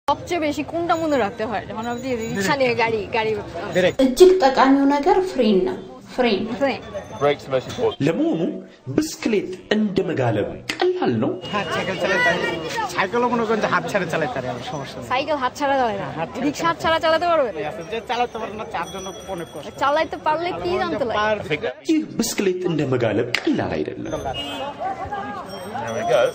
সবচেয়ে বেশি কোনটা মনে রাখতে হয় যখন আপনি রিক্সা নিয়ে গাড়ি গাড়ি እጅግ ጠቃሚው ነገር ፍሬን ነው። ፍሬን friend Brakes the most important. ለመሆኑ ብስክሌት እንደ መጋለብ ቀላል ነው? হাত সাইকেল চালাতে পারি সাইকেলও মনে করেন যে হাত ছেড়ে চালাতে পারি আমার সমস্যা নেই সাইকেল হাত ছাড়া যায় না হাত ছাড়া রিক্সা হাত ছাড়া চালাতে পারবেন আছে, যে চালাতে পারে না তার জন্য অনেক কষ্ট চালাইতে পারলে কি জানতে লাগে পার ይህ ብስክሌት እንደ መጋለብ ቀላል አይደለም። There we go.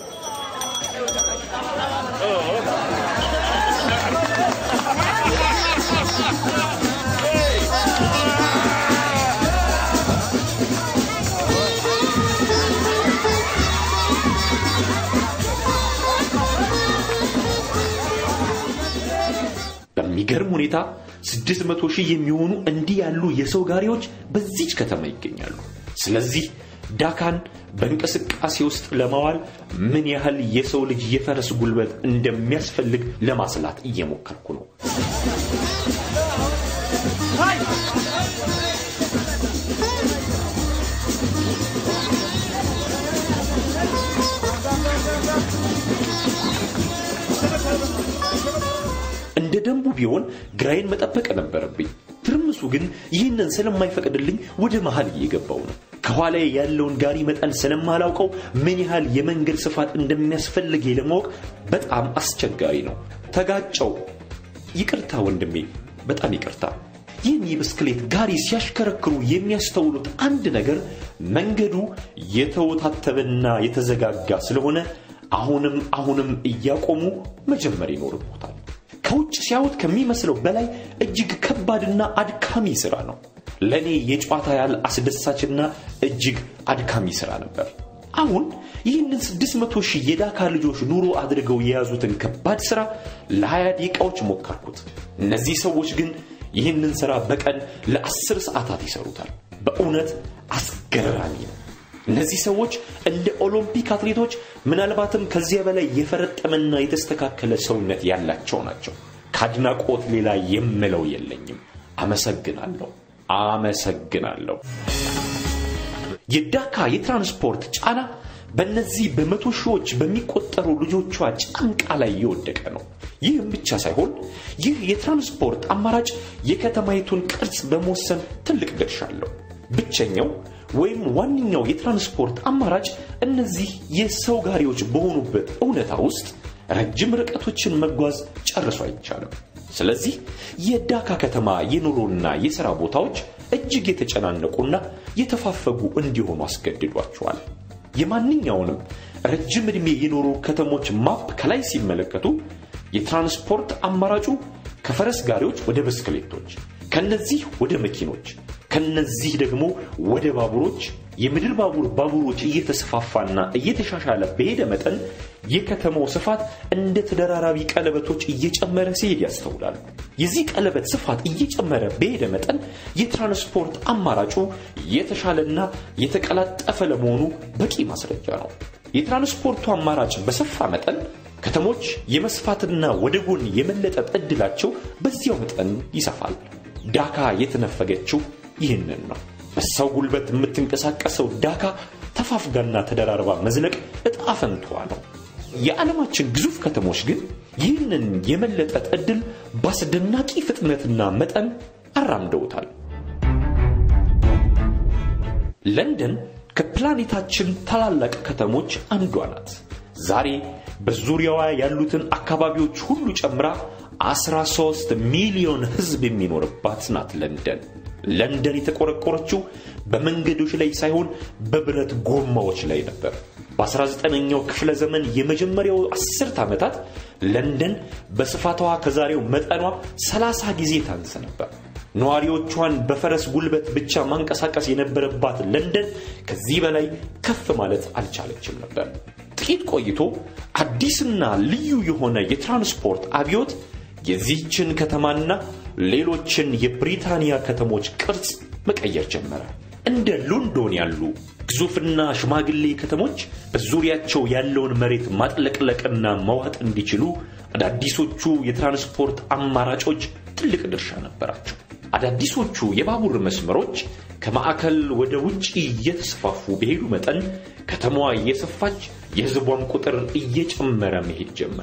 በሚገርም ሁኔታ 600 ሺህ የሚሆኑ እንዲህ ያሉ የሰው ጋሪዎች በዚች ከተማ ይገኛሉ። ስለዚህ ዳካን በእንቅስቃሴ ውስጥ ለማዋል ምን ያህል የሰው ልጅ የፈረስ ጉልበት እንደሚያስፈልግ ለማስላት እየሞከርኩ ነው። እንደ ደንቡ ቢሆን ግራዬን መጠበቅ ነበረብኝ። ትርምሱ ግን ይህንን ስለማይፈቅድልኝ ወደ መሃል እየገባው ነው። ከኋላዬ ያለውን ጋሪ መጠን ስለማላውቀው ምን ያህል የመንገድ ስፋት እንደሚያስፈልግ ለማወቅ በጣም አስቸጋሪ ነው። ተጋጨው። ይቅርታ ወንድሜ፣ በጣም ይቅርታ። ይህን የብስክሌት ጋሪ ሲያሽከረክሩ የሚያስተውሉት አንድ ነገር መንገዱ የተወታተበና የተዘጋጋ ስለሆነ አሁንም አሁንም እያቆሙ መጀመር ይኖርቦታል። ከውጭ ሲያዩት ከሚመስለው በላይ እጅግ ከባድና አድካሚ ሥራ ነው። ለእኔ የጨዋታ ያህል አስደሳችና እጅግ አድካሚ ሥራ ነበር። አሁን ይህንን 600 ሺህ የዳካ ልጆች ኑሮ አድርገው የያዙትን ከባድ ሥራ ለ20 ደቂቃዎች ሞከርኩት። እነዚህ ሰዎች ግን ይህንን ሥራ በቀን ለአስር ሰዓታት ይሰሩታል። በእውነት አስገራሚ ነው። እነዚህ ሰዎች እንደ ኦሎምፒክ አትሌቶች ምናልባትም ከዚያ በላይ የፈረጠመና የተስተካከለ ሰውነት ያላቸው ናቸው። ከአድናቆት ሌላ የምለው የለኝም። አመሰግናለሁ፣ አመሰግናለሁ። የዳካ የትራንስፖርት ጫና በእነዚህ በመቶ ሺዎች በሚቆጠሩ ልጆቿ ጫንቃ ላይ የወደቀ ነው። ይህም ብቻ ሳይሆን ይህ የትራንስፖርት አማራጭ የከተማይቱን ቅርጽ በመወሰን ትልቅ ድርሻ አለው። ብቸኛው ወይም ዋነኛው የትራንስፖርት አማራጭ እነዚህ የሰው ጋሪዎች በሆኑበት እውነታ ውስጥ ረጅም ርቀቶችን መጓዝ ጨርሶ አይቻልም። ስለዚህ የዳካ ከተማ የኑሮና የሥራ ቦታዎች እጅግ የተጨናነቁና የተፋፈጉ እንዲሆኑ አስገድዷቸዋል። የማንኛውንም ረጅም ዕድሜ የኖሩ ከተሞች ማፕ ከላይ ሲመለከቱ የትራንስፖርት አማራጩ ከፈረስ ጋሪዎች ወደ ብስክሌቶች፣ ከነዚህ ወደ መኪኖች፣ ከነዚህ ደግሞ ወደ ባቡሮች፣ የምድር ባቡር ባቡሮች እየተስፋፋና እየተሻሻለ በሄደ መጠን የከተማው ስፋት እንደ ተደራራቢ ቀለበቶች እየጨመረ ሲሄድ ያስተውላሉ። የዚህ ቀለበት ስፋት እየጨመረ በሄደ መጠን የትራንስፖርት አማራጩ የተሻለና የተቀላጠፈ ለመሆኑ በቂ ማስረጃ ነው። የትራንስፖርቱ አማራጭ በሰፋ መጠን ከተሞች የመስፋትና ወደ ጎን የመለጠጥ ዕድላቸው በዚያው መጠን ይሰፋል። ዳካ የተነፈገችው ይህንን ነው። በሰው ጉልበት የምትንቀሳቀሰው ዳካ ተፋፍጋና ተደራርባ መዝለቅ ዕጣ ፈንታዋ ነው። የዓለማችን ግዙፍ ከተሞች ግን ይህንን የመለጠጥ ዕድል በአስደናቂ ፍጥነትና መጠን አራምደውታል። ለንደን ከፕላኔታችን ታላላቅ ከተሞች አንዷ ናት። ዛሬ በዙሪያዋ ያሉትን አካባቢዎች ሁሉ ጨምራ 13 ሚሊዮን ሕዝብ የሚኖርባት ናት ለንደን። ለንደን የተቆረቆረችው በመንገዶች ላይ ሳይሆን በብረት ጎማዎች ላይ ነበር። በ19ኛው ክፍለ ዘመን የመጀመሪያው አስርት ዓመታት ለንደን በስፋቷ ከዛሬው መጠኗ 30 ጊዜ ታንስ ነበር። ነዋሪዎቿን በፈረስ ጉልበት ብቻ ማንቀሳቀስ የነበረባት ለንደን ከዚህ በላይ ከፍ ማለት አልቻለችም ነበር። ጥቂት ቆይቶ አዲስና ልዩ የሆነ የትራንስፖርት አብዮት የዚህችን ከተማና ሌሎችን የብሪታንያ ከተሞች ቅርጽ መቀየር ጀመረ። እንደ ሎንዶን ያሉ ግዙፍና ሽማግሌ ከተሞች በዙሪያቸው ያለውን መሬት ማጥለቅለቅና መዋጥ እንዲችሉ አዳዲሶቹ የትራንስፖርት አማራጮች ትልቅ ድርሻ ነበራቸው። አዳዲሶቹ የባቡር መስመሮች ከማዕከል ወደ ውጭ እየተስፋፉ በሄዱ መጠን ከተማዋ እየሰፋች የሕዝቧም ቁጥር እየጨመረ መሄድ ጀመረ።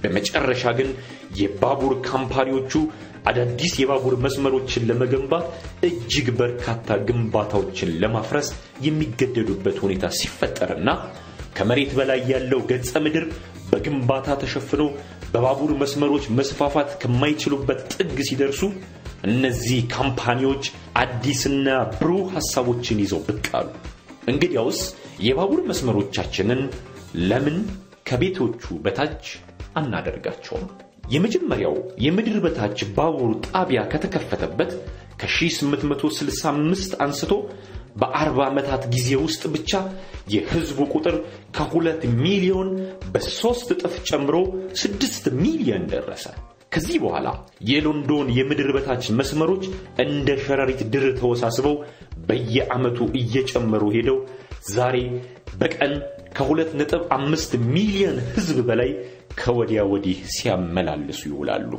በመጨረሻ ግን የባቡር ካምፓኒዎቹ አዳዲስ የባቡር መስመሮችን ለመገንባት እጅግ በርካታ ግንባታዎችን ለማፍረስ የሚገደዱበት ሁኔታ ሲፈጠርና ከመሬት በላይ ያለው ገጸ ምድር በግንባታ ተሸፍኖ በባቡር መስመሮች መስፋፋት ከማይችሉበት ጥግ ሲደርሱ እነዚህ ካምፓኒዎች አዲስና ብሩህ ሐሳቦችን ይዘው ብቅ አሉ። እንግዲያውስ የባቡር መስመሮቻችንን ለምን ከቤቶቹ በታች አናደርጋቸውም? የመጀመሪያው የምድር በታች ባቡር ጣቢያ ከተከፈተበት ከ1865 አንስቶ በአርባ ዓመታት ጊዜ ውስጥ ብቻ የህዝቡ ቁጥር ከሁለት ሚሊዮን በሦስት እጥፍ ጨምሮ ስድስት ሚሊዮን ደረሰ። ከዚህ በኋላ የሎንዶን የምድር በታች መስመሮች እንደ ሸረሪት ድር ተወሳስበው በየዓመቱ እየጨመሩ ሄደው ዛሬ በቀን ከሁለት ነጥብ አምስት ሚሊዮን ህዝብ በላይ ከወዲያ ወዲህ ሲያመላልሱ ይውላሉ።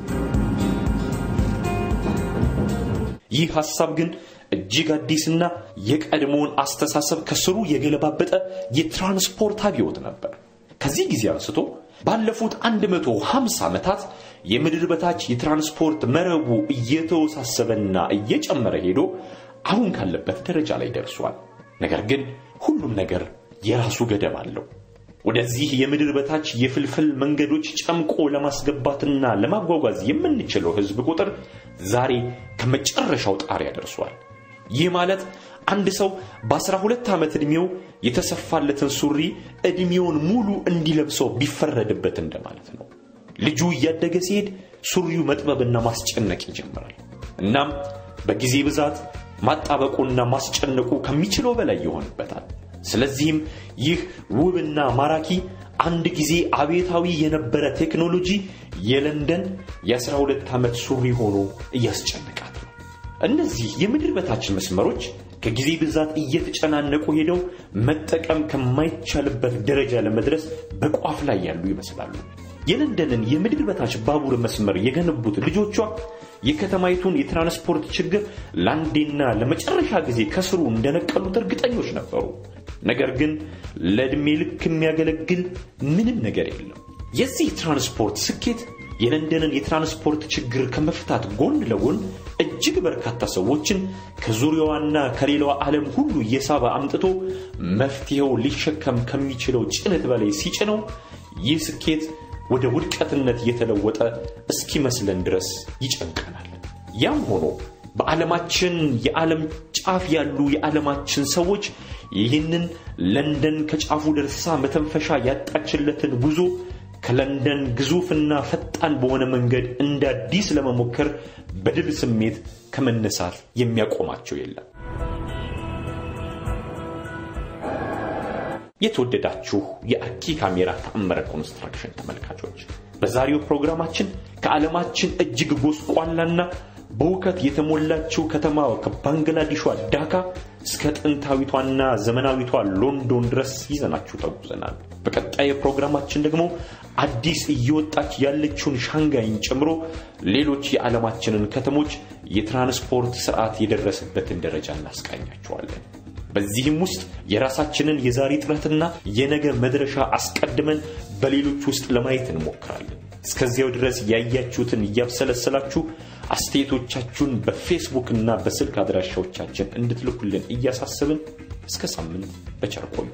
ይህ ሐሳብ ግን እጅግ አዲስና የቀድሞውን አስተሳሰብ ከስሩ የገለባበጠ የትራንስፖርት አብዮት ነበር። ከዚህ ጊዜ አንስቶ ባለፉት 150 ዓመታት የምድር በታች የትራንስፖርት መረቡ እየተወሳሰበና እየጨመረ ሄዶ አሁን ካለበት ደረጃ ላይ ደርሷል። ነገር ግን ሁሉም ነገር የራሱ ገደብ አለው። ወደዚህ የምድር በታች የፍልፍል መንገዶች ጨምቆ ለማስገባትና ለማጓጓዝ የምንችለው ህዝብ ቁጥር ዛሬ ከመጨረሻው ጣሪያ ደርሷል። ይህ ማለት አንድ ሰው በ12 ዓመት ዕድሜው የተሰፋለትን ሱሪ ዕድሜውን ሙሉ እንዲለብሰው ቢፈረድበት እንደማለት ነው። ልጁ እያደገ ሲሄድ ሱሪው መጥበብና ማስጨነቅ ይጀምራል። እናም በጊዜ ብዛት ማጣበቁና ማስጨነቁ ከሚችለው በላይ ይሆንበታል። ስለዚህም ይህ ውብና ማራኪ አንድ ጊዜ አቤታዊ የነበረ ቴክኖሎጂ የለንደን የ12 ዓመት ሱሪ ሆኖ እያስጨነቃት ነው። እነዚህ የምድር በታች መስመሮች ከጊዜ ብዛት እየተጨናነቁ ሄደው መጠቀም ከማይቻልበት ደረጃ ለመድረስ በቋፍ ላይ ያሉ ይመስላሉ። የለንደንን የምድር በታች ባቡር መስመር የገነቡት ልጆቿ የከተማይቱን የትራንስፖርት ችግር ለአንዴና ለመጨረሻ ጊዜ ከስሩ እንደነቀሉት እርግጠኞች ነበሩ። ነገር ግን ለዕድሜ ልክ የሚያገለግል ምንም ነገር የለም። የዚህ ትራንስፖርት ስኬት የለንደንን የትራንስፖርት ችግር ከመፍታት ጎን ለጎን እጅግ በርካታ ሰዎችን ከዙሪያዋና ከሌላዋ ዓለም ሁሉ እየሳበ አምጥቶ መፍትሄው ሊሸከም ከሚችለው ጭነት በላይ ሲጭነው ይህ ስኬት ወደ ውድቀትነት እየተለወጠ እስኪመስለን ድረስ ይጨንቀናል። ያም ሆኖ በዓለማችን የዓለም ጫፍ ያሉ የዓለማችን ሰዎች ይህንን ለንደን ከጫፉ ደርሳ መተንፈሻ ያጣችለትን ጉዞ ከለንደን ግዙፍና ፈጣን በሆነ መንገድ እንደ አዲስ ለመሞከር በድል ስሜት ከመነሳት የሚያቆማቸው የለም። የተወደዳችሁ የአኪ ካሜራ ተአምረ ኮንስትራክሽን ተመልካቾች በዛሬው ፕሮግራማችን ከዓለማችን እጅግ ጎስቋላና በውከት የተሞላችው ከተማ ከባንግላዴሿ ዳካ እስከ ጥንታዊቷና ዘመናዊቷ ሎንዶን ድረስ ይዘናችሁ ተጉዘናል። በቀጣይ ፕሮግራማችን ደግሞ አዲስ እየወጣች ያለችውን ሻንጋይን ጨምሮ ሌሎች የዓለማችንን ከተሞች የትራንስፖርት ስርዓት የደረሰበትን ደረጃ እናስቃኛችኋለን። በዚህም ውስጥ የራሳችንን የዛሬ ጥረትና የነገ መድረሻ አስቀድመን በሌሎች ውስጥ ለማየት እንሞክራለን። እስከዚያው ድረስ ያያችሁትን እያብሰለሰላችሁ አስተያየቶቻችሁን በፌስቡክ እና በስልክ አድራሻዎቻችን እንድትልኩልን እያሳሰብን እስከ ሳምንት በቸር ቆዩ።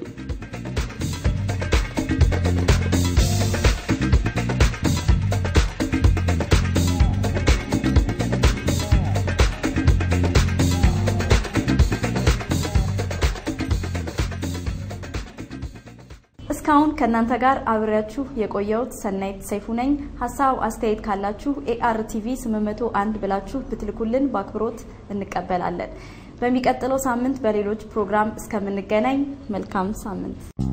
እስካሁን ከእናንተ ጋር አብሬያችሁ የቆየሁት ሰናይት ሰይፉ ነኝ። ሀሳብ አስተያየት ካላችሁ ኤአርቲቪ 801 ብላችሁ ብትልኩልን በአክብሮት እንቀበላለን። በሚቀጥለው ሳምንት በሌሎች ፕሮግራም እስከምንገናኝ መልካም ሳምንት